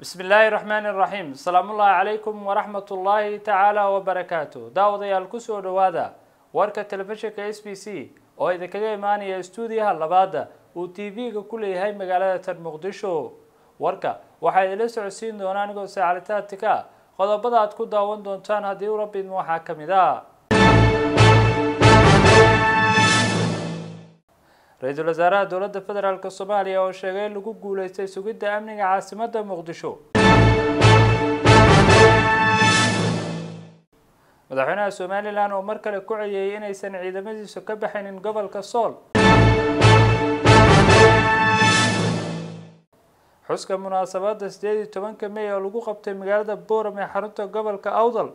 bismi illaahi raxmaani iraxiim asalaamullaahi calaykum waraxmat ullaahi tacaala wabarakaatu daawadayaal kusoo dhowaada warka telefishinka s b c oo idinkaga imaanaya stuudiyaha labaada uu t v-ga ku leeyahay magaalada tan muqdisho warka waxaa idinla socodsiin doona anigoo saacalitaadtika qodobada aad ku daawan doontaan haddii u rabidma waxaa ka mid a ra-iisul wasaaraha dowladda federaalk soomaaliya oo sheegay in lagu guuleystay sugidda amniga caasimadda muqdisho madaxweynaha somalilan oo mar kale ku ceyeeyay inaysan ciidamadiisu ka baxaynin gobolka sool xuska munaasabadda sideed iyo tobanka may oo lagu qabtay magaalada boram ee xarunta gobolka awdal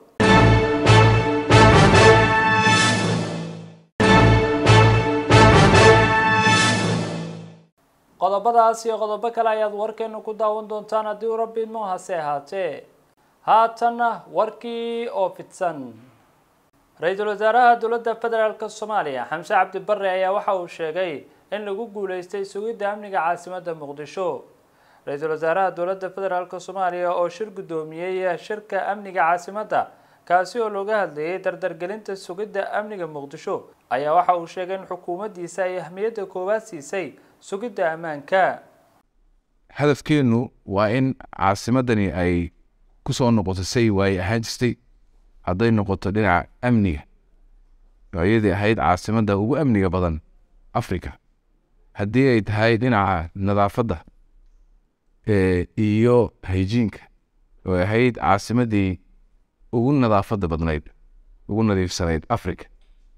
qodobadaas iyo qodobo kale ayaad warkeenu ku daawan doontaan haddii u rabbi idmo hase ahaatee haatanna warkii oo fidsan ra-iisul wasaaraha dowladda federaalk soomaaliya xamse cabdi bare ayaa waxa uu sheegay in lagu guuleystay sugidda amniga caasimadda muqdisho ra-iisul wasaaraha dowladda federaalk soomaaliya oo shir guddoomiyey shirka amniga caasimadda kaasi oo looga hadlayay dardargelinta sugidda amniga muqdisho ayaa waxa uu sheegay in xukuumaddiisa ay ahmiyadda koowaad siisay sugidda ammaanka hadafkeennu waa in caasimadani ay ku soo noqoto say waay ahaan jirtay hadday noqoto dhinaca amniga oo iyadii ahayd caasimadda ugu amniga badan africa haddii ay tahay dhinaca nadaafadda iyo hayjiinka oo ahayd caasimaddii ugu nadaafadda badnayd ugu nadiifsanayd africa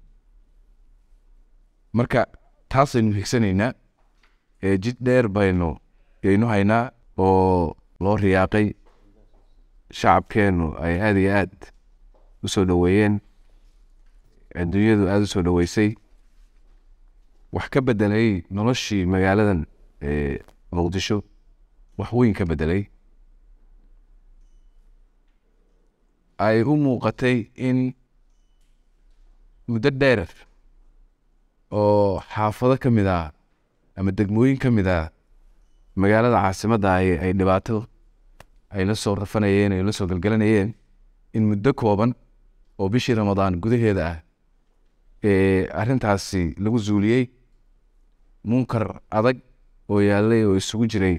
marka taasaynu higsanaynaa jid dheer baynu yaynu haynaa oo loo riyaaqay shacabkeennu ay aada iyo aad u soo dhoweeyeen adduunyadu aada u soo dhoweysay wax ka bedelay noloshii magaaladan muqdisho wax weyn ka bedelay ay u muuqatay in muddo dheer oo xaafado ka mid ah ama degmooyin ka mid ah magaalada caasimadda ay ay dhibaato ay la soo rafanayeen ay la soo galgalanayeen in muddo kooban oo bishii ramadaan gudaheeda ah ee arrintaasi lagu zuuliyey munkar adag oo yaallay oo isugu jiray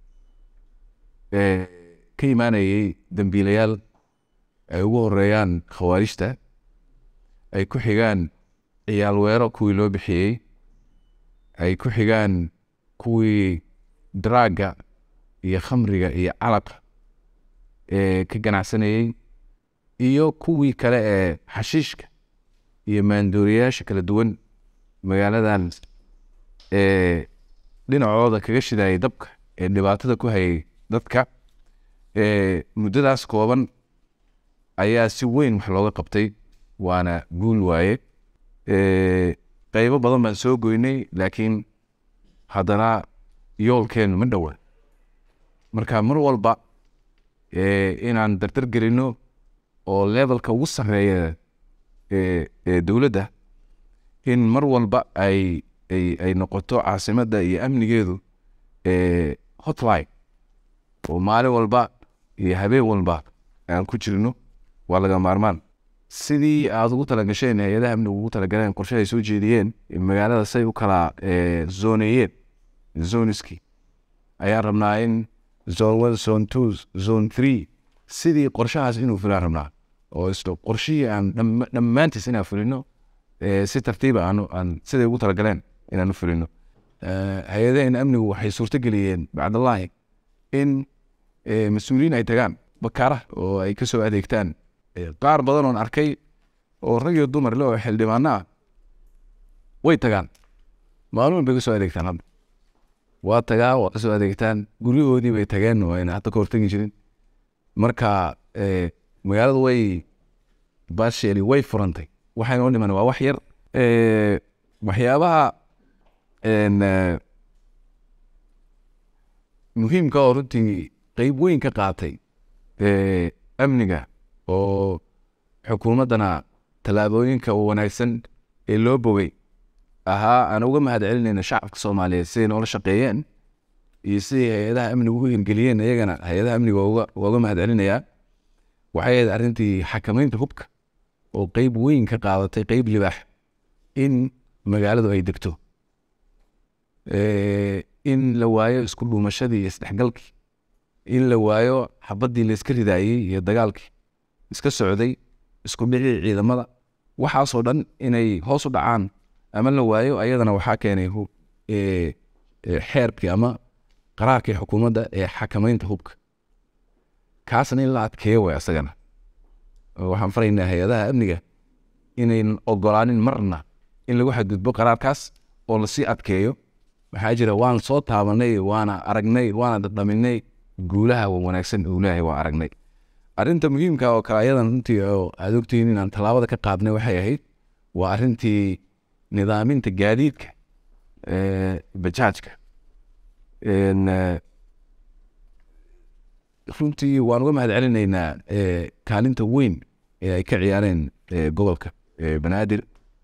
ka imaanayay dembiilayaal ay ugu horeeyaan khawaarijta ay ku xigaan ciyaal weero kuwii loo bixiyey ay ku xigaan kuwii daraagga iyo khamriga iyo calaqa ee ka ganacsanayey iyo kuwii kale ee xashiishka iyo maandooriyayaasha kala duwan magaaladan ee dhinacooda kaga shidayay dabka ee dhibaatada ku hayay dadka muddadaas kooban ayaa si weyn wax looga qabtay waana guul waaye qeybo badan baan soo goynay laakiin haddana yoolkeenu ma dhowa marka mar walba inaan dardar gelino oo levelka ugu sarreeya ee dowladda in mar walba ay ay ay noqoto caasimadda iyo amnigeedu hotline oo maalin walba iyo habeen walba aan ku jirno waa laga maarmaan sidii aada ugu talagasheen hay-adaha amniga ugu talagaleen qorshe ay soo jeediyeen magaalada say u kala zoneeyeen zoniski ayaan rabnaa in zone one zone two zone three sidii qorshahaas inuu fulaan rabnaa oo islo qorshihii aan dhammaantiis inaan fulino si tartiiba aan aan siday ugu talagaleen inaan u fulino hay-adaheen amnigu waxay suurtogeliyeen bacdallahi in mas-uuliyiin ay tagaan bakaara oo ay kasoo adeegtaan qaar badan oon arkay oo rag iyo dumar le oo xildhibaano ah way tagaan maalin bay kasoo adeegtaan hadda waa tagaa waa kasoo adeegtaan guryahoodii bay tageen oo ayna hadda ka hortegi jirin marka magaaladu way baasheeli way furantay waxaynoo dhiman waa wax yar waxyaabaha muhiimka oo runtii qeyb weyn ka qaatay amniga oo xukuumaddana tallaabooyinka wanaagsan ee loo bogay ahaa aan uga mahad celinayna shacabka soomaaliyeed siday noola shaqeeyeen iyo sidii hay-adaha amniga u hirgeliyeen iyagana hay-adaha amniga uga uga mahad celinayaa waxay ahayd arrintii xakameynta hubka oo qeyb weyn ka qaadatay qeyb libaax in magaaladu ay degto in la waayo isku dhuumashadii iyo isdhexgalkii in la waayo xabaddii layska ridaayey iyo dagaalkii iska socday isku dhicii ciidamada waxaasoo dhan inay hoos u dhacaan ama la waayo ayadana waxaa keenay xeerkii ama qaraarkii xukuumadda ee xakameynta hubka kaasna in la adkeeyo way asagana waxaan faraynaa hay-adaha amniga inayn ogolaanin marna in lagu xadgudbo qaraarkaas oo lasii adkeeyo waxaa jira waan soo taabanay waana aragnay waana dhadhaminay guulaha wanaagsan uu leeyahay waan aragnay arrinta muhiimka oo kale ayadan runtii oo aad ogtihiin inaan tallaabada ka qaadnay waxay ahayd waa arrintii nidaaminta gaadiidka bajaajka runtii waan uga mahad celinaynaa kaalinta weyn ee ay ka ciyaareen gobolka banaadir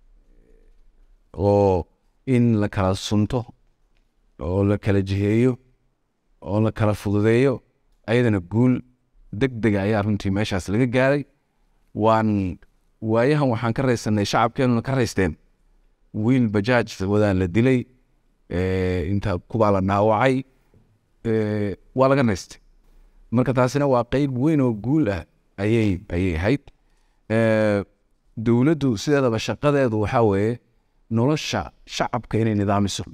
oo in la kala sunto oo la kala jiheeyo oo la kala fududeeyo ayadana guul deg dega ayaa runtii meeshaas laga gaaray waan waayahan waxaan ka raysanay shacabkeenuna ka raysteen wiil bajaaj wadaan la dilay inta kubaa la dhaawacay waa laga raystay marka taasina waa qeyb weyn oo guul ah ayay ayay ahayd dowladdu sideedaba shaqadeedu waxaa weeye nolosha shacabka inay nidaamiso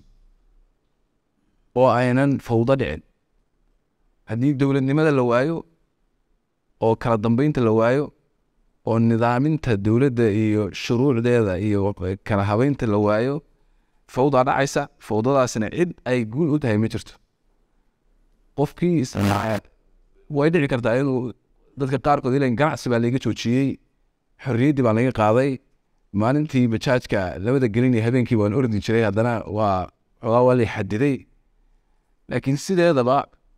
oo aynan fawdo dhicin haddii dowladnimada la waayo oo kala dambeynta la waayo oo nidaaminta dowladda iyo shuruucdeeda iyo kala habeynta la waayo fawdaa dhacaysa fawdadaasina cid ay guul u tahay ma jirto qofkii isnaaceed way dhici kartaa inuu dadka qaarkood ilan ganacsi baa laga joojiyey xorriyaddii baa laga qaaday maalintii bajaajka labada gelin iyo habeenkii waan ordi jiray haddana waa xoogaa waa lay xadiday laakiin sideedaba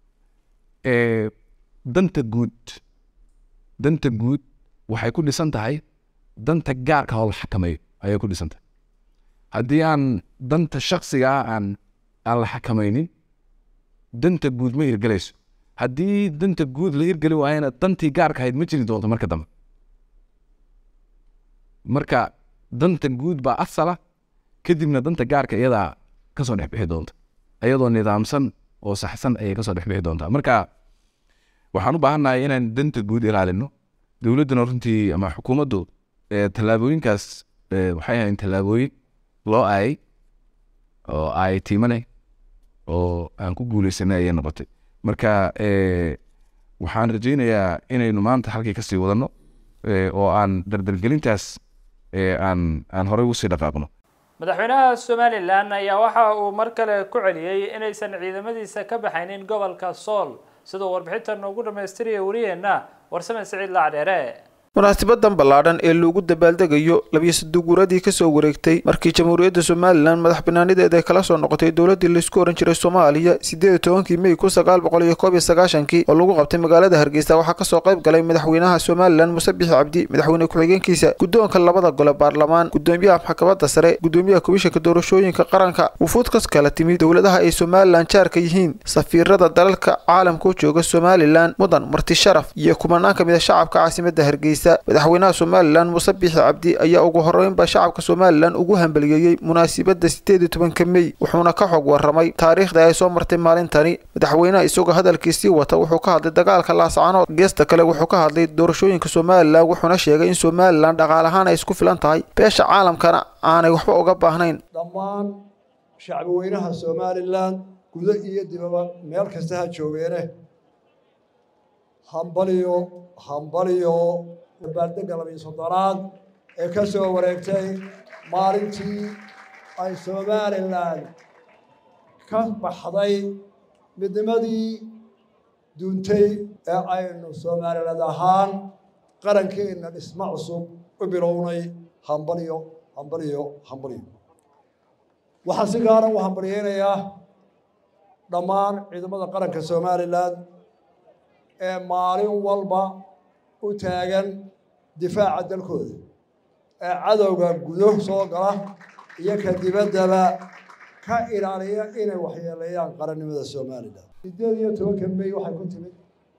danta guud danta guud waxay ku dhisan tahay danta gaarka oo la xakameeyo ayay ku dhisan tahay haddii aan danta shaksiga ah aan aan la xakameynin danta guud ma hirgelayso haddii danta guud la hirgeli waayana dantii gaarka ahayd ma jiri doonto marka dambe marka danta guud baa asala kadibna danta gaarka iyadaa kasoo dhexbixi doonta iyadoo nidaamsan oo saxsan ayay kasoo dhexbixi doontaa marka waxaan u baahannahay inaan danta guud ilaalino dowladduna runtii ama xukuumaddu tallaabooyinkaas waxay ahayn tallaabooyin loo aayay oo aayay tiimo leh oo aan ku guuleysanay ayay noqotay marka waxaan rajaynayaa inaynu maanta halkii kasii wadano oo aan dardargelintaas aan aan horey usii dhaqaaqno madaxweynaha somalilan ayaa waxa uu mar kale ku celiyey inaysan ciidamadiisa ka baxaynin gobolka sool siduu warbixinta noogu dhammaystiraya wariyeenna warsame siciid lacdheere munaasibadan ballaadhan ee loogu dabaaldegayo labiyo saduguuradii kasoo wareegtay markii jamhuuriyadda somalilan madax banaanideeda ay kala soo noqotay dowladii laysku ohan jiray soomaaliya sideed iyo tobankii mey kun sagaal boqol iyo koob iyo sagaashankii oo lagu qabtay magaalada hargeysa waxaa kasoo qayb galay madaxweynaha somalilan muse bixi cabdi madaxweyne ku-xigeenkiisa guddoonka labada gole baarlamaan gudoomiyaha maxkamadda sare gudoomiyaha komishanka doorashooyinka qaranka wufuud kas kala timid dowladaha ay somalilan jaarka yihiin safiirada dalalka caalamka u jooga somalilan mudan marti sharaf iyo kumanaan ka mid a shacabka caasimada hargeysa madaxweynaha somalilan muse bixi cabdi ayaa ugu horeynba shacabka somalilan ugu hambaliyeeyey munaasibadda sideed iyo tobanka mey wuxuuna ka xog waramay taariikhda ay soo martay maalintani madaxweynaha isagoo hadalkiisii wata wuxuu ka hadlay dagaalka laascanood geesta kale wuxuu ka hadlay doorashooyinka somalilan wuxuuna sheegay in somalilan dhaqaal ahaan ay isku filan tahay beesha caalamkana aanay waxba uga baahnayn dhammaan shacbweynaha somalilan gudo iyo dibaba meel kasta ha joogeene hambaliyo hambaliyo dabaaldega labiyo soddonaad ee ka soo wareegtay maalintii ay somalilan ka baxday midnimadii duuntay ee aynu somaliland ahaan qarankeenna dhismo cusub u bilownay hambaliyo hambaliyo hambaliyo waxaan si gaara u hambaliyeynayaa dhammaan ciidamada qaranka somalilan ee maalin walba u taagan difaaca dalkooda ee cadowga gudo soo gala iyo ka dibaddaba ka ilaaliya inay waxyeeleeyaan qarannimada somalilan sideed iyo tobanka may waxay ku timid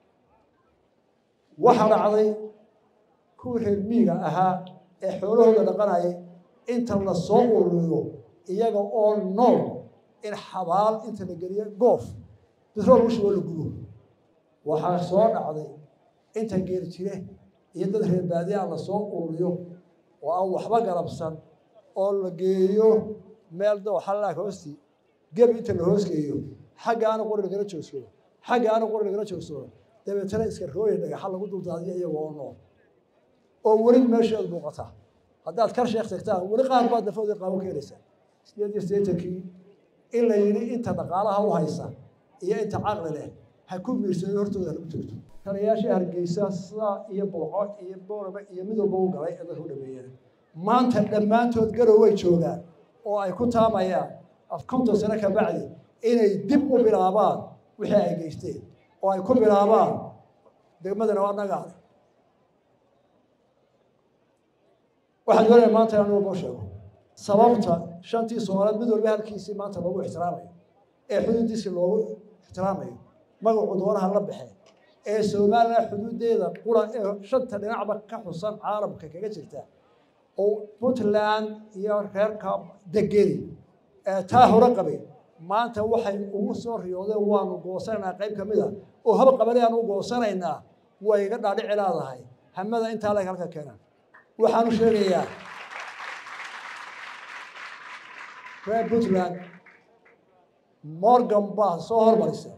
waxaa dhacday kuwii reer miiga ahaa ee xoolahooda dhaqanayay inta la soo ururiyo iyaga oo nool in xabaal inta la geliyo goof bitrool ushubo la gubo waxaa soo dhacday inta geel jire iyo dad reer baadiyaa la soo ururiyo oo aan waxba galabsan oo la geeyo meel dooxalaag hoostii gebi inta la hoosgeeyo xagga aana qori lagala joogsado xagga aana qori lagala joogsado dabeetana iska rooya dhagaxa lagu duldaadiyo iyaga oo nool oo weli meesheedu muuqata haddaad kar sheekh tagtaan weli qaar baad nafoodii qaabo ka helaysaa sideed iyo siddeetankii in la yidhi inta dhaqaalaha u haysa iyo inta caqli leh ha ku miirsado hortooda ha lagu togto taliyayaashii hargeysa sidaa iyo booco iyo booraba iyo mid walba u galay ee dadku dhameeyeen maanta dhammaantood garow way joogaan oo ay ku taamayaan af konton sano ka bacdi inay dib u bilaabaan wixii ay geysteen oo ay ku bilaabaan degmadana waa nagaale waxaan doonaya maanta inaan walbo sheego sababta shantii soomaaliyeed mid walba halkiisii maanta loogu ixtiraamayo ee xuduudiisii loogu ixtiraamayo magacu doonaha la baxee ee somalilan xuduudeeda qura ee shanta dhinacba ka xusan caalamka kaga jirta oo puntland iyo reerka degeni ee taa hore qabay maanta waxay ugu soo riyoodeen waanu goosanaynaa qayb ka mid a oo hab qabale aan u goosanaynaa way iga dhaadhici leedahay hamada intaa leg halka keenan waxaanu sheegayaa reer puntland morgan baa soo hormarisa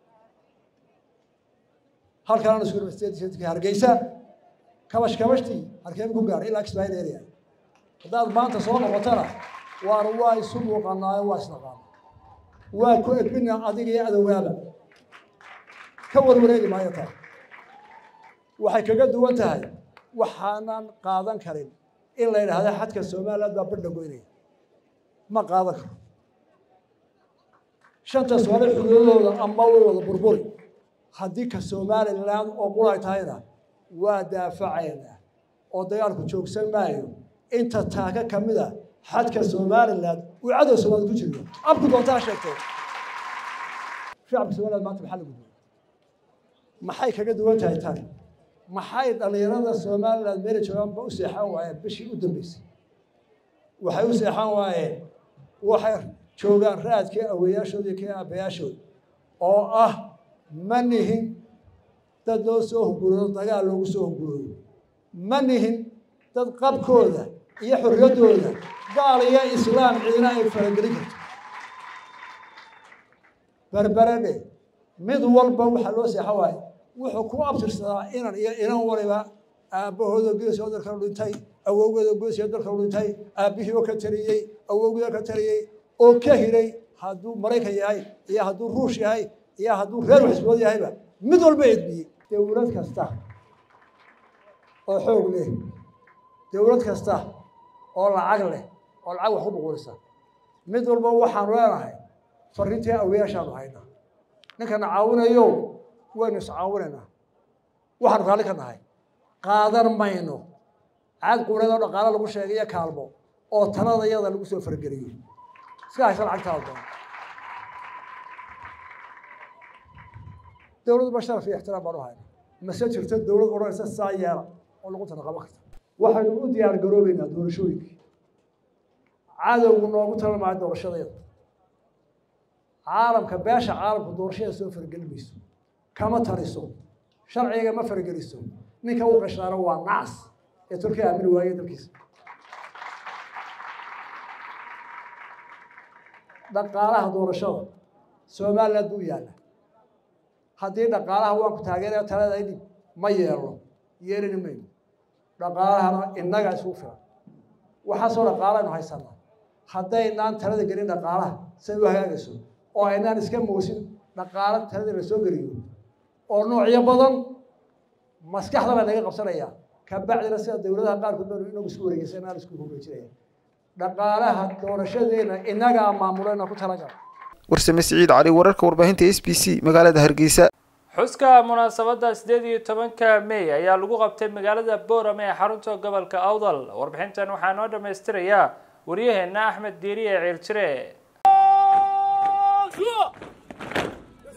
halkaan isku university hargeysa kabash kabashtii halkeema ku gaadhay ilaa kismaayil area haddaad maanta soo noqotana waan waa isu muuqanaayo waa isnaqaana waa ku edbina adiga iyo adowaaba ka warwareegi maayo taa waxay kaga duwan tahay waxaanan qaadan karin in la yidhaahda xadka somaliland baa badha goynaya ma qaadan karo shanta soole xuduudooda ama way wada burburi haddii ka somaliland oo qulay tahayna waa daafacaynaa oo dagaalku joogsan maayo inta taaka ka mid a xadka somaliland uu cadow soomaalid ku jiro abku doontaa sheegtee shacabka somaliland maanta maxaa la gudbay maxay kaga duwan tahay tan maxay dhallinyarada somaliland meela joogaanba u seexan waayeen bishii u dambeysay waxay u seexan waayeen waxay joogaan raadkii aweeyaashooda iyo kii aabbayaashooda oo ah ma nihin dad loo soo hunguroodo dagaal loogu soo hunguroodo ma nihin dad qabkooda iyo xorriyaddooda gaal iyo islaam cidina ay faragelin karto berberedhe mid walba waxaa loo seexan waaye wuxuu ku abtirsadaa inan iyo inan waliba aabbahooda geesoo dalka dhintay awowgeeda geesoo dalka dhintay aabbihii oo ka taliyey awowgeeda ka taliyey oo ka hiray hadduu maraykan yahay iyo hadduu ruush yahay iyo hadduu reer waxisbood yahayba mid walba edbiyey dowlad kasta oo xoog leh dowlad kasta oo lacag leh oo lacag wax ku buqurisa mid walba waxaanu leenahay fariintii aweyaashaanu haynaa ninkana caawinayo waynu iscaawinaynaa waxaanu raalli ka nahay qaadan mayno caad quureed oo dhaqaalo lagu sheegay iyo kaalmo oo talada yada lagu soo fargeliyo iska haysa lacagtaada doon dowladdu ba sharaf iyo ixtiraam baan u hayna mase jirto dowlad odhanaysa saa yeela oo lagu tanaqabo karta waxaynu u diyaar garoobeynaa doorashooyinkii cadowgu noogu talamaayo doorashadeeda caalamka beesha caalamku doorashada soo fargeli mayso kama taliso sharciga ma fargeliso ninka u qashaano waa nacas ee turkiya aamini waaye dalkiisa dhaqaalaha doorashada somaliland buu yaalla haddii dhaqaalaha waan ku taageeraya talada idhib ma yeelno yeelini mayno dhaqaalahana innaga isugu filan waxaasoo dhaqaalaynu haysanaa haddaynaan talada gelin dhaqaalaha say u hagaagayso oo aynaan iska moosin dhaqaalo talada la soo geliyo oo noocyo badan maskaxda baa naga qabsanaya kabacdina sida dowladaha qaarkood banu inagu isku wareegeysa inaan isku wareejinaya dhaqaalaha doorashadeena innagaa maamuleyna ku talagala warsame siciid cali wararka warbaahinta s b c magaalada hargeysa xuska munaasabadda sideed iyo tobanka may ayaa lagu qabtay magaalada boorame ee xarunta gobolka awdal warbixintan waxaa noo dhammaystirayaa waryaheena axmed diiri ee ciiltire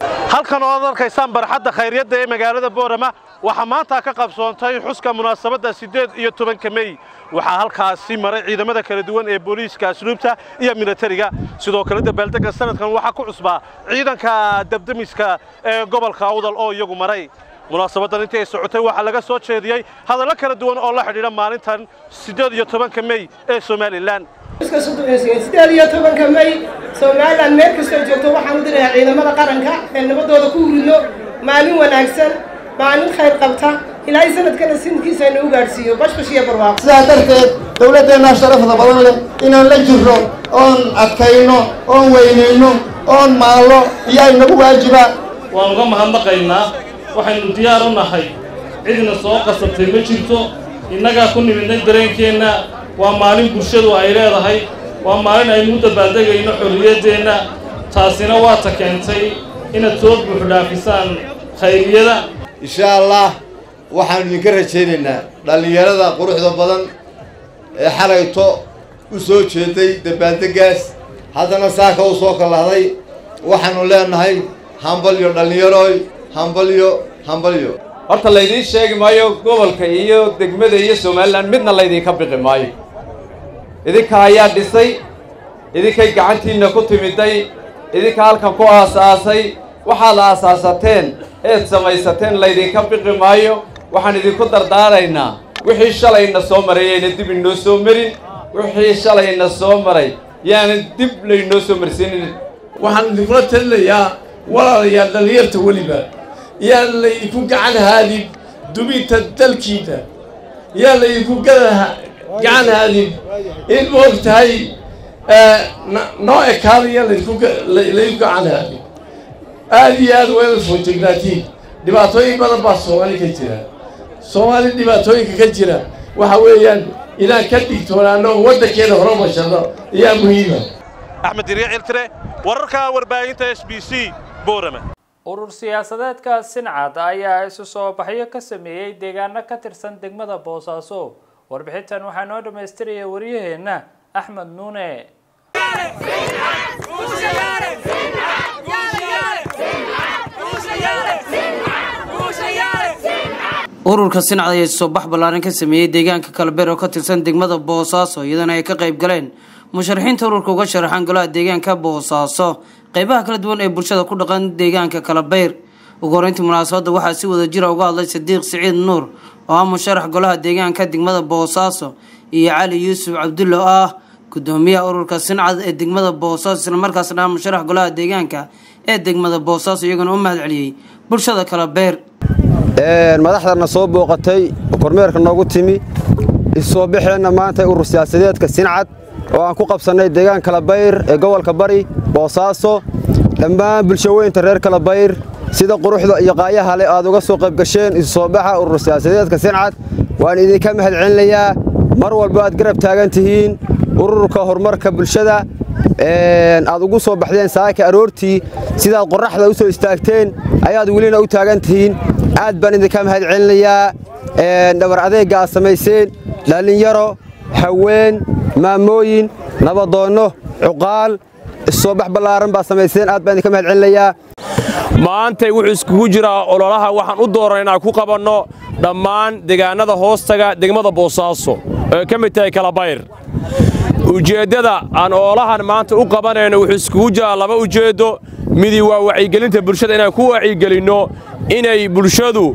halkan oo aad arkaysaan barxadda khayryadda ee magaalada boorama waxaa maanta ka qabsoontay xuska munaasabadda siddeed iyo tobanka mey waxaa halkaasi maray ciidamada kala duwan ee booliiska asluubta iyo militariga sidoo kale dabaaldegga sanadkan waxaa ku cusbaa ciidanka dabdemiska ee gobolka awdal oo iyagu maray munaasabaddan intii ay socotay waxaa laga soo jeediyey hadallo kala duwan oo la xidhiidha maalintan siddeed iyo tobanka mey ee somalilan sideed iyo tobanka may somalilan meel kastoo joogto waxaan u dirayaa ciidamada qaranka ee nabadooda ku huridno maalin wanaagsan maalin khayr qabta ilaahay sanadkana sinadkiisa inuu gaadhsiiyo bashbash iyo barwaaqo sidaa darteed dowladdeenna sharafda badan leh inaan la jirro oon adkayno oon weynayno oon maallo iyaa inagu waajiba waan uga mahadnaqaynaa waxaynu diyaar u nahay cidna soo qasabtay ma jirto innagaa ku nimidnay dareenkeenna waa maalin bulshadu ay leedahay waa maalin aynu u dabaaldegayno xorriyaddeenna taasina waa ta keentay inaad soo buuxdhaafisaan khayriyada insha allah waxaannu idinka rajaynaynaa dhallinyarada quruxda badan ee xalayto u soo jeeday dabaaldeggaas haddana saaka u soo kallahday waxaannu leenahay hambalyo dhallinyarooy hambalyo hambalyo horta laydiin sheegi maayo gobolka iyo degmada iyo somalilan midna laydinka biqi maayo idinka ayaa dhisay idinkay gacantiinna ku timiday idinka halkan ku aasaasay waxaad aasaasateen eed samaysateen laydinka biqi maayo waxaan idinku dardaaraynaa wixii shalayna soo maray yayna dib inoo soo marin wixii shalayna soo maray yaana dib laynoo soo marsiinin waxaan idinkula talinayaa walaalayaal dhallinyarta weliba yaan laydinku gacan haadin dubinta dalkiinna yaan laydinku gacan haadin in moog tahay noo ekaada yaan laydinku gacan haadin aad iyo aad weelal foojignaatiin dhibaatooyin badan baa soomaali ka jira soomaali dhibaatooyinka ka jira waxa weeyaan inaan ka digtoonaano oo waddankeena hore mashano ayaa muhiima axmed diriya ciltire wararka warbaahinta s b c boorama urur siyaasadeedka sincad ayaa isu soo baxyo ka sameeyey deegaano ka tirsan degmada boosaaso warbixintan waxaa noo dhammaystiraya waryaheenna axmed nuune ururka sincad ayaa isu soo bax ballaaran ka sameeyey deegaanka kalbeer oo ka tirsan degmada boosaaso iyadana ay ka qayb galeen musharaxiinta ururka uga sharaxan golaha deegaanka boosaaso qeybaha kala duwan ee bulshada ku dhaqan deegaanka kalabeyr ugu horeyntii munaasabadda waxaa si wada jira uga hadlay sadiiq siciid nuur oo ah musharax golaha deegaanka degmada boosaaso iyo cali yuusuf cabdulle oo ah gudoomiyaha ururka sincad ee degmada boosaaso islamarkaasna ah musharax golaha deegaanka ee degmada boosaaso iyaguna u mahad celiyey bulshada kalabeyr madaxdana soo booqatay kormeerka noogu timi isoo baxeenna maanta urur siyaasadeedka sincad oo aan ku qabsannay deegaan kalabayr ee gobolka bari boosaaso dhammaan bulshaweynta reer kalabayr sida quruxda iyo qaayaha leh aad uga soo qayb gasheen isu soo baxa urur siyaasadeedka sincad waan idinka mahad celinayaa mar walba aad garab taagan tihiin ururka horumarka bulshada aad ugu soo baxdeen saaka aroortii sidaad qorraxda u soo istaagteen ayaad welina u taagan tihiin aad baan idinka mahad celinayaa dhabar adeegga aad samayseen dhallinyaro haween maamooyin nabadoonno cuqaal issoo bax ballaaran baad samayseen aad baan idinka mahad celinayaa maantay wuxuu iskugu jiraa ololaha waxaan u dooran inaan ku qabanno dhammaan deegaannada hoostaga degmada boosaaso ee ka mid tahay kalabayr ujeeddada aan oolahan maanta u qabanayno wuxuu iskugu jiraa laba ujeeddo midi waa wacyigelinta bulshada inaan ku wacyigelinno inay bulshadu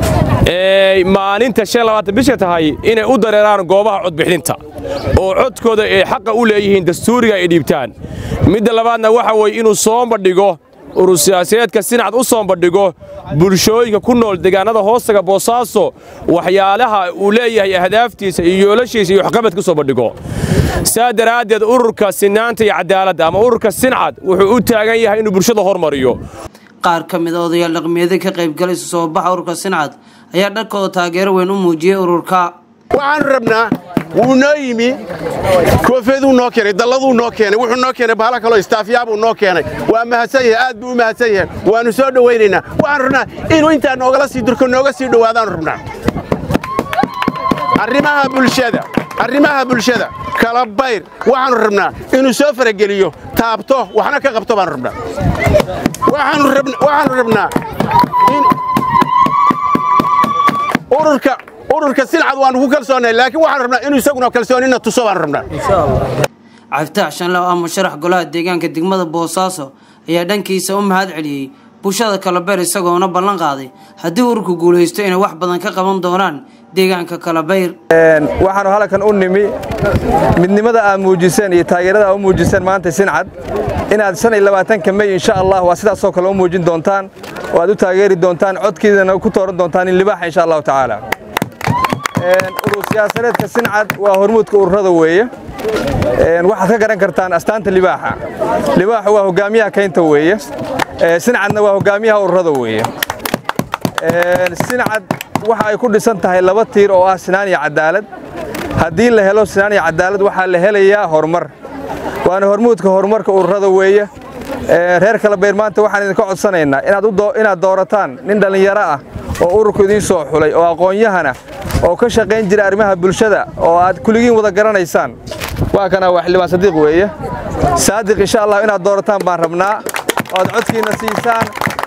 maalinta bisha tahay inay u dareeraan goobaha codbixinta oo codkooda ay xaqa u leeyihiin dastuuriga ay dhiibtaan midda labaadna waxa weeye inuu soo bandhigo urur siyaasadeedka sincad u soo bandhigo bulshooyinka ku nool deegaannada hoostaga boosaaso waxyaalaha uu leeyahay ahdaaftiisa iyo yoolashiisa iyo waxqabadka u soo bandhigo saa daraaddeed ururka sinaanta iyo cadaaladda ama ururka sincad wuxuu u taagan yahay inuu bulshada hormariyo qaar ka mid a odayaal dhaqmeeda ka qaybgalay isu soo baxa ururka sincad ayaa dharkooda taageero weyn u muujiyey ururka waxaanu rabnaa wuu noo yimi koofeeduu noo keenay dalladuu noo keenay wuxuu noo keenay bahala kaloo istaafyaabuu noo keenay waa mahadsan yahay aad buu u mahadsan yahay waannu soo dhowaynaynaa waxaanu rabnaa inuu intaa noogala sii durko nooga sii dhowaadaanu rabnaa arrimaha bulshada arrimaha bulshada kala bayr waxaannu rabnaa inuu soo farageliyo taabto waxna ka qabto baannu rabnaa waxaannu rabnaa in ururka ururka silcad waannu ku kalsoonnay laakiin waxaannu rabnaa inuu isaguna kalsoonina tuso baannu rabnaa cabditax shanle oo ah musharax golaha deegaanka degmada boosaaso ayaa dhankiisa u mahad celiyey bulshada kalabeer isagoona ballan qaaday haddii ururku guulaysto inay wax badan ka qaban doonaan deegaanka kalabayr waxaanu halkan u nimi midnimada aad muujiseen iyo taageerada aad u muujiseen maanta sincad inaad shan iyo labaatanka mey insha allah waa sidaasoo kale u muujin doontaan oo aad u taageeri doontaan codkiidana ku tooran doontaan in libaaxa insha allahu tacaala urur siyaasadeedka sincad waa hormuudka ururada weeye waxaad ka garan kartaan astaanta libaaxa libaaxu waa hogaamiyaha kaynta weeye sincadna waa hogaamiyaha ururada weeye sincad waxa ay ku dhisan tahay laba tiir oo ah sinaan iyo cadaalad haddii la helo sinaan iyo cadaalad waxaa la helayaa horumar waana hormuudka horumarka ururada weeye reer kalabayr maanta waxaan idinka codsanaynaa inaad doorataan nin dhallinyaro ah oo ururku idiin soo xulay oo aqoon-yahana oo ka shaqayn jira arrimaha bulshada oo aad kuligiin wada garanaysaan waa kana waa xildhibaan sadiiq weeye saadiq insha allah inaad doorataan baan rabnaa oo aad codkiinna siisaan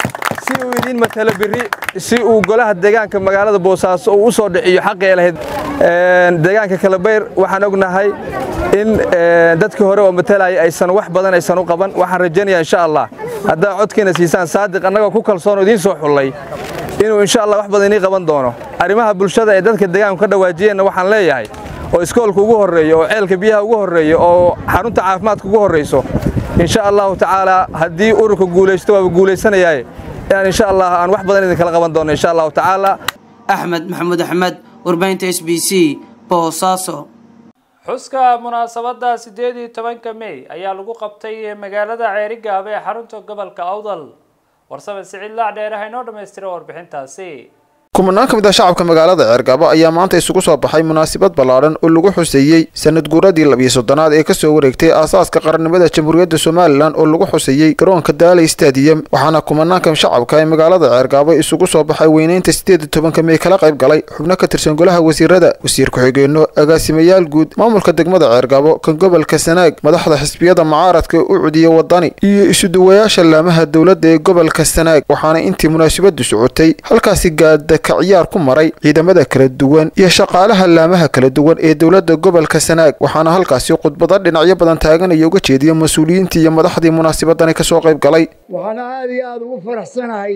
si uu idiin matalo birri si uu golaha deegaanka magaalada boosaaso uu u soo dhiciyo xaqii ay lahayd deegaanka kalabayr waxaan ognahay in dadkii hore oo matalaya aysan wax badan aysan u qaban waxaan rajaynayaa insha allah haddaad codkiina siisaan saadiq annagoo ku kalsoon oo idiin soo xullay inuu insha allah wax badan inii qaban doono arrimaha bulshada ee dadka deegaanku ka dhawaajiyeenna waxaan leeyahay oo iskoolka ugu horreeyo oo ceelka biyaha ugu horreeyo oo xarunta caafimaadka ugu horrayso insha allahu tacaala haddii ururka guulaysto waaba guulaysanayaaye inaan insha allah aan wax badan idinkala qaban doono insha allahu tacaala axmed maxamuud axmed warbaahinta s b c boosaaso xuska munaasabadda siddeed iyo tobanka mey ayaa lagu qabtay magaalada ceerigaaba ee xarunta gobolka awdal warsame siciid laacdheer ha inoo dhammaystira warbixintaasi kumanaan ka mid ah shacabka magaalada ceergabo ayaa maanta isugu soo baxay munaasabad ballaadhan oo lagu xuseeyey sanad guuradii labiyo soddonaad ee kasoo wareegtay aasaaska qarannimada jamhuuriyadda somalilan oo lagu xuseeyey garoonka daaley stadium waxaana kumanaanka shacabka ee magaalada ceergabo isugu soo baxay weyneynta siddeed iyo tobanka mey kala qayb galay xubno ka tirsan golaha wasiirada wasiir ku-xigeenno agaasimayaal guud maamulka degmada ceergabo kan gobolka sanaag madaxda xisbiyada mucaaradka u cudiya wadani iyo isuduwayaasha laamaha dowladda ee gobolka sanaag waxaana intii munaasabadu socotay halkaasi gaada ka ciyaar ku maray ciidamada kala duwan iyo shaqaalaha laamaha kala duwan ee dowladda gobolka sanaag waxaana halkaasi khudbado dhinacyo badan taaganaya uga jeediya mas-uuliyiintii iyo madaxdii munaasabadani kasoo qayb galay waxaana aad iyo aada ugu faraxsanahay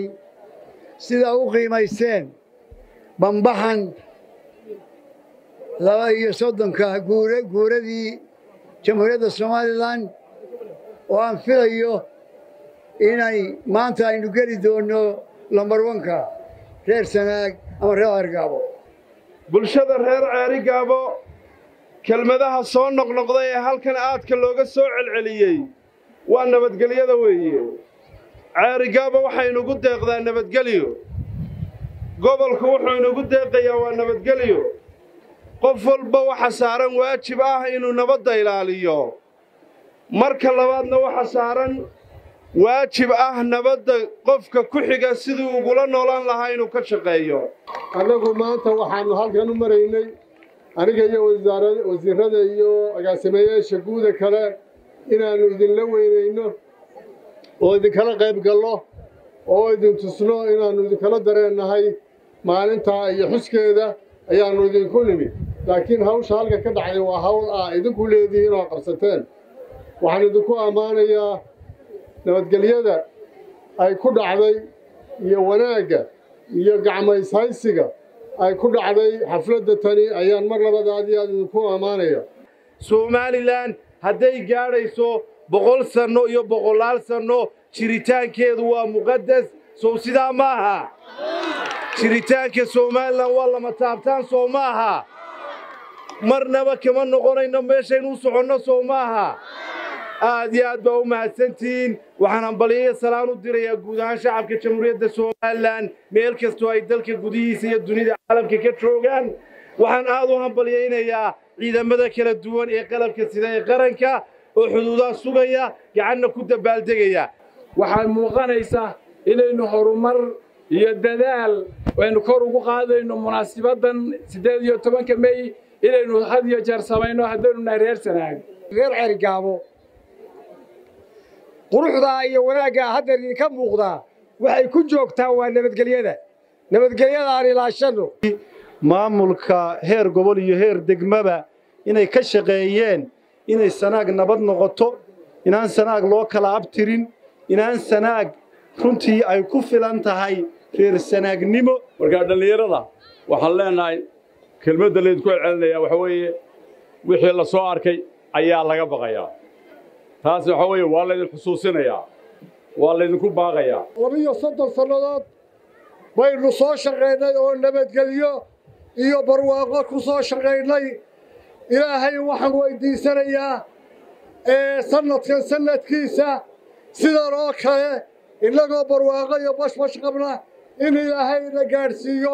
sida u qiimaysteen bambaxan laba iyo soddonka guura guuradii jamhuuriyadda somalilan oo aan filayo inay maanta aynu geli doonno lambar wanka reer sanaag ama reer ceergaabo bulshada reer ceerigaabo kelmadaha soo noqnoqday ee halkan aadka looga soo celceliyey waa nabadgelyada weeye ceerigaabo waxaynugu deeqdaa nabadgelyo gobolku wuxuu inugu deeqayaa waa nabadgelyo qof walba waxa saaran waajib ah inuu nabadda ilaaliyo marka labaadna waxa saaran waajib ah nabadda qofka ku xiga siduu ugula noolaan lahaa inuu ka shaqeeyo annagu maanta waxaannu halkan u maraynay aniga iyo wasiirrada iyo agaasimayaasha guuda kale inaannu idinla weynayno oo idinkala qayb gallo oo idin tusno inaannu idinkala dareennahay maalintaa iyo xuskeeda ayaannu idinku nimid laakiin hawsha halka ka dhacday waa hawl ah idinku leedihiin oo qabsateen waxaan idinku ammaanayaa nabadgelyada ay ku dhacday iyo wanaagga iyo gacmayshaysiga ay ku dhacday xafladda tani ayaan mar labada aad iyo aad idinku ammaanaya somalilan hadday gaadhayso boqol sanno iyo boqolaal sanno jiritaankeedu waa muqaddas sow sidaa ma aha jiritaanka somalilan waa lama taabtaan soo ma aha marnaba kama noqonayno meeshaynu u soconno soo ma aha aad iyo aad baa u mahadsantihiin waxaan hambalyayo salaan u dirayaa guud ahaan shacabka jamhuuriyadda somalilan meel kastoo ay dalka gudihiisa iyo dunida caalamka ka joogaan waxaan aad u hambalyaynayaa ciidamada kala duwan ee qalabka sida ee qaranka oo xuduudaha sugaya gacanna ku dabaaldegaya waxaa muuqanaysa inaynu horumar iyo dadaal aynu kor ugu qaadayno munaasibaddan siddeed iyo tobanka mey inaynu had iyo jeer samayno haddaynu nahay reer sanaag reer ceerigaabo quruxdaa iyo wanaaggaa hadda idinka muuqdaa waxay ku joogtaa waa nabadgelyada nabadgelyada aan ilaashanno maamulka heer gobol iyo heer degmaba inay ka shaqeeyeen inay sanaag nabad noqoto inaan sanaag loo kala abtirin inaan sanaag runtii ay ku filan tahay reer sanaagnimo markaa dhallinyarada waxaan leenahay kelmadda laydinku celcelinayaa waxa weeye wixii la soo arkay ayaa laga baqayaa taas waxa weeye waa laydin xusuusinayaa waa laydinku baaqayaa labiyo soddon sannadood baynu soo shaqaynay oo nabadgelyo iyo barwaaqo ku soo shaqaynay ilaahay waxaan weydiisanayaa ee sannadkan sannadkiisa sidan oo kale innagoo barwaaqo iyo bashbash qabna in ilaahayna gaadhsiiyo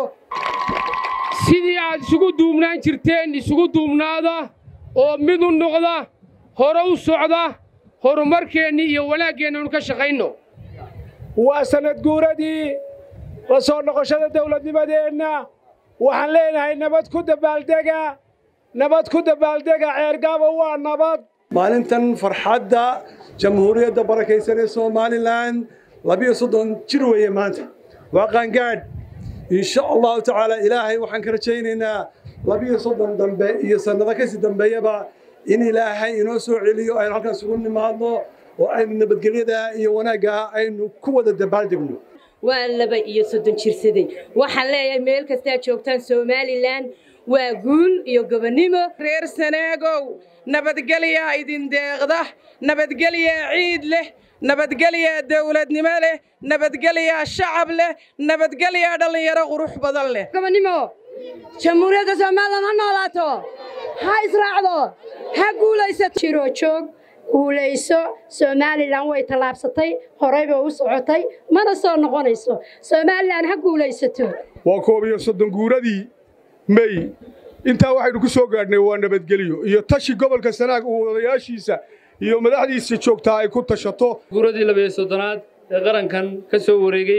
sidii aad isugu duubnaan jirteen isugu duubnaada oo mid u noqda hore u socda horumarkeennii iyo wanaaggeennaanu ka shaqayno waa sannad guuradii la soo noqoshada dawladnimadeenna waxaan leenahay nabad ku dabaaldega nabad ku dabaaldega ceergaaba waa nabad maalintan farxadda jamhuuriyadda barakaysan ee somalilan labiyo soddon jir weeye maanta waa qaangaadh insha allahu tacaala ilaahay waxaan ka rajaynaynaa labiyo soddon dambe iyo sannado kasii dambeeyaba in ilaahay inoo soo celiyo aynu halkaas ugu nimaadno oo aynu nabadgelyada iyo wanaagga aynu ku wada dabaaldegno waa laba iyo soddon jirsaday waxaan leeyahay meel kastaa joogtaan somalilan waa guul iyo gobonnimo reer sanaagow nabadgelyaa idin deeqda nabadgelyaa ciid leh nabadgelyaa dawladnimo leh nabadgelyaa shacab leh nabadgelyaa dhallinyaro qurux badan leh gobonnimo jamhuuriyadda somalilan ha noolaato ha israacdo ha guulaysato jiroo joog guulayso somalilan way tallaabsatay horeyba u socotay mana soo noqonayso somalilan ha guulaysato waa koob iyo soddon guuradii mey intaa waxaynu ku soo gaadhnay waa nabadgelyo iyo tashi gobolka sanaag uu odayaashiisa iyo madaxdiisa joogtaa ay ku tashato guuradii labayo soddonaad ee qarankan ka soo wareegay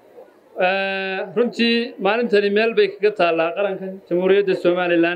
runtii maalintani meel bay kaga taallaa qarankan jamhuuriyadda somalilan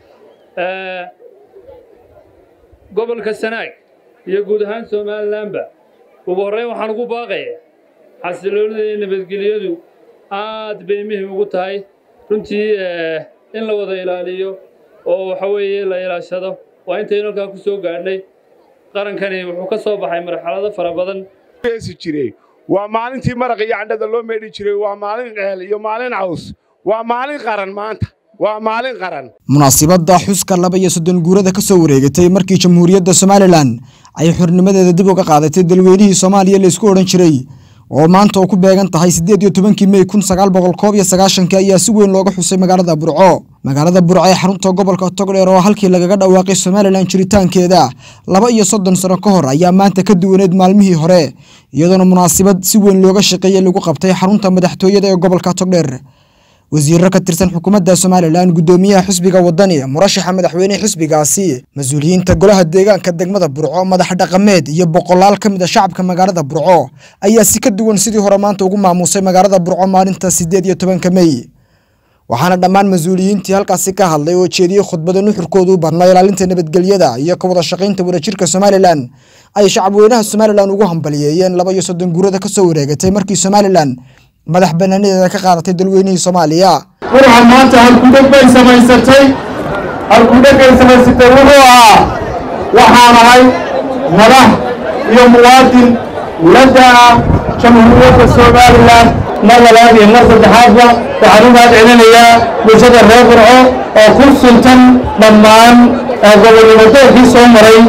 gobolka sanaag iyo guud ahaan somalilanba ugu horreyn waxaan ugu baaqaya xasiloonida iyo nabadgelyadu aad bay muhim ugu tahay runtii in la wada ilaaliyo oo waxa weeye la ilaashado waa intaynu halkaa ku soo gaadhnay qarankani wuxuu ka soo baxay marxalado fara badan jiray waa maalintii maraq iyo candhada loo meedhi jiray waa maalin ceel iyo maalin caws waa maalin qaran maanta waa maalin qaran munaasibadda xuska laba iyo soddon guurada ka soo wareegatay markii jamhuuriyadda somalilan ay xornimadeeda dib uga qaadatay dalweynihii soomaaliya laysku odhan jiray oo maanta oo ku beegan tahay siddeed iyo tobankii mey kun sagaal boqol koob iyo sagaashanka ayaa si weyn looga xusay magaalada burco magaalada burco ee xarunta gobolka togdheer oo halkii lagaga dhawaaqay somalilan jiritaankeeda laba iyo soddon sano ka hor ayaa maanta ka duwaneed maalmihii hore iyadoona munaasibad si weyn looga shaqeeyey lagu qabtay xarunta madaxtooyada ee gobolka togdheer wasiiro ka tirsan xukuumadda somalilan guddoomiyaha xisbiga wadani murashaxa madaxweyne xisbigaasi mas-uuliyiinta golaha deegaanka degmada burco madax dhaqameed iyo boqolaal ka mid a shacabka magaalada burco ayaa si ka duwan sidii hore maanta ugu maamuusay magaalada burco maalinta siddeed iyo tobanka mey waxaana dhammaan mas-uuliyiintii halkaasi ka hadlay oo jeediyey khudbada nuxurkoodu badnaa ilaalinta nabadgelyada iyo ka wada shaqaynta wadajirka somalilan ay shacabweynaha somalilan ugu hambaliyeeyeen laba iyo soddon guurada ka soo wareegatay markii somalilan madax banaanadeeda ka qaadatay dalweynihii soomaaliya waxaa maanta halkudheg bay samaysatay halkudhegay samaysatay wuxuu ahaa waxaan ahay madax iyo muwaadin ladda ah jamhuuriyadda somalilan mar labaad iyo mar saddexaadba waxaan u mahad celinayaa bulshada reer burco oo ku suntan dhammaan gobolnimadoonkii soo maray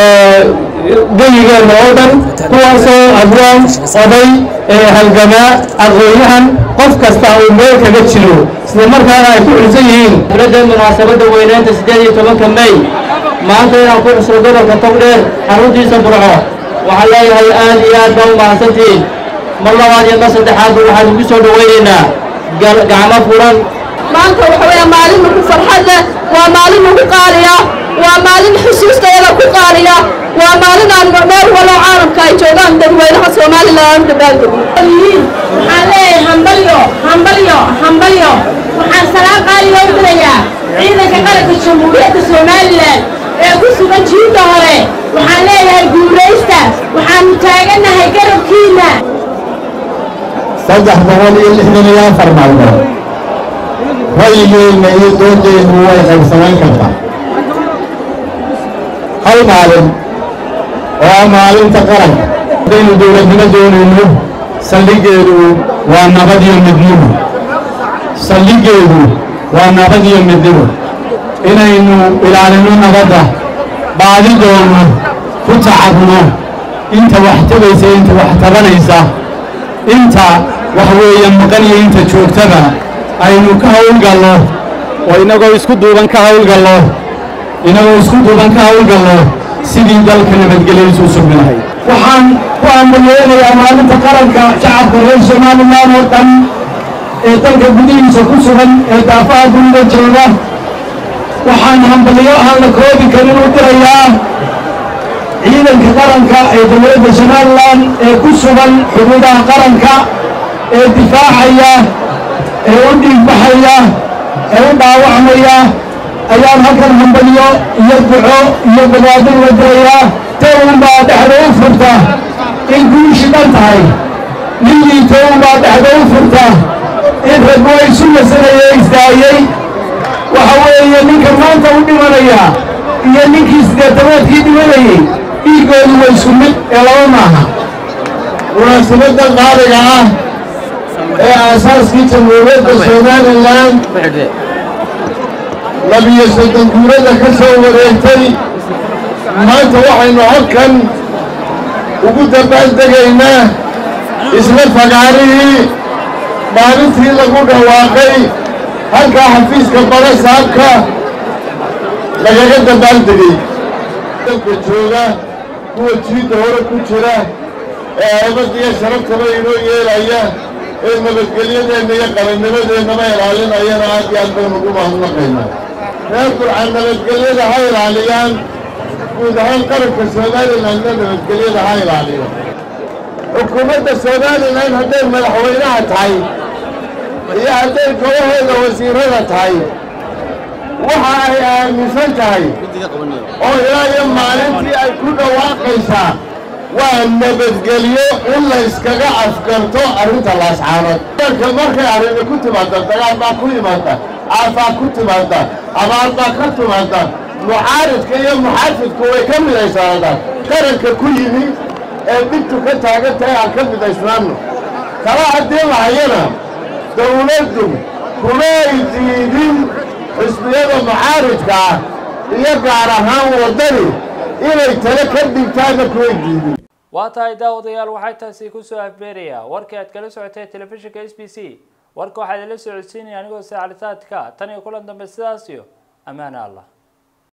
geyigeenna oo dhan kuwaasoo abwaan oday halgamaa aqoonyahan qof kasta uu meel kaga jiro isla markaana ay ku xusan yihiin dowladda munaasabadda weynaynta siddeed iyo tobanka mey maanta inaan ku xusno gobolka togdheer xaruntiisa burco waxaan leeyahay aad iyo aad baa u mahadsantihiin mar labaad iyo mar saddexaadba waxaan ugu soo dhowaynaynaa gacmo furan maanta waxa weeye maalin ugu farxad leh waa maalin ugu qaaliya waa maalin xusuustayada ku qaaliya waa maalin aan meel waloo caalamka ay joogaan dadweynaha somalilan aan u dabaaldegno waxaan leeyahay hambalyo hambalyo hambalyo waxaan salaan qaaliga u dirayaa ciidanka qaranka jamhuuriyadda somalilan ee ku sugan jiinta hore waxaan leeyahay guulaysta waxaanu taagannahay garabkiinna saddex boqol iyo lixdan iyo afar maalmood ra'yigeenna iyo doodeennu way qaybsamayn kartaa hal maalin oo ah maalinta qaranka haddaynu dowladnimo doonayno saldhiggeedu waa nabad iyo midnimo saldhiggeedu waa nabad iyo midnimo inaynu ilaalino nabadda baadi doonno ku tacabno inta wax tabaysa inta wax tabanaysa inta wax weeye maqan iyo inta joogtaba aynu ka hawlgallo oo innagoo isku duuban ka hawlgallo innagoo isku duuban ka hawlgallo sidii dalka nabadgelyadiisu u sugmi lahayd waxaan ku ambalyeelayaa maalinta qaranka shacabka reer somalilan oo dhan ee dalka gudihiisa ku sugan ee daafaha dunida jooga waxaan hambalyo aan la koobi karin u dirayaa ciidanka qaranka ee dowladda somalilan ee ku sugan xuduudaha qaranka ee difaacaya ee u dhiigbaxaya ee u dhaawacmaya ayaan halkan hambalyo iyo duco iyo badbaadin la dirayaa towunbaa dhexda u furta in guushi dhan tahay ninkii towunbaa dhexda u furta in raggu ay isu nasanaya istaayey waxa weeye ninka maanta u dhimanaya iyo ninkii siddeetanaadkii dhimanayey dhiiggoodu waa isku mid ee laba maaha munaasabadda qaaliga ah ee aasaaskii jamhuuriyadda somalilan labiyo soddon guurada ka soo wareegtay maanta waxaynu halkan ugu dabaaldegaynaa isla fagaarihii maalintii lagu dhawaaqay halkaa xafiiska bara saabka lagaga dabaaldegay dalka jooga kuwa jiidda hore ku jira ee aybadda iyo sharabtaba inoo yeelaya ee nabadgelyadeenna iyo qarannimadeennaba ilaalinayana aad iyo aad baynu ugu mahadnaqaynaa reer burcaan nabadgelyada ha ilaaliyaan guud ahaan qaranka somalilanna nabadgelyada ha ilaaliyo xukuumadda somalilan hadday madaxweynaha tahay iyo hadday golaheeda wasiirada tahay waxa ay aaminsan tahay oo ilaa iyo maalintii ay ku dhawaaqaysaa waa nabadgelyo in la yskaga afgarto arrinta laascaanood dalka markay arrini ku timaada dagaal baa ku yimaada caafaa ku timaada abaar baa ka timaada mucaaridka iyo muxaafidku way ka midaysanadaan qaranka ku yimi ee dhibtu ka taagan tahay aan ka midaysnaanno tala haddii lahayana dawladdu kumay diidin xisbiyada mucaaridka ah iyo gaar ahaan waddani inay tale ka dhigtaanna kumay diidin waa tahay daawadayaal waxay taasi kusoo afbeerayaa warkii aad kala socotay telefishinka s b c warka waxaa idinla socodsiinaya anigoo saacalitaadka tan iyo kulan dambe sidaas iyo ammaane allah